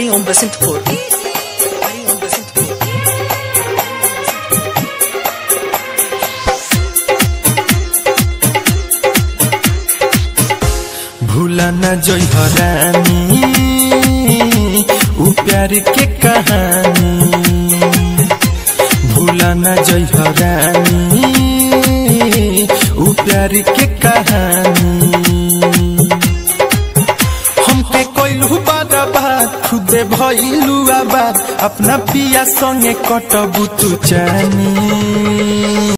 Hariom Basintpur. Hariom Basintpur. भूला न जोई हरानी उ प्यार के कहानी भूला न जोई हरानी उ प्यार के कहानी हमके कोइलू बारा बात खुदे भइलू आबाद अपना पिया संगे कटबू तू जानी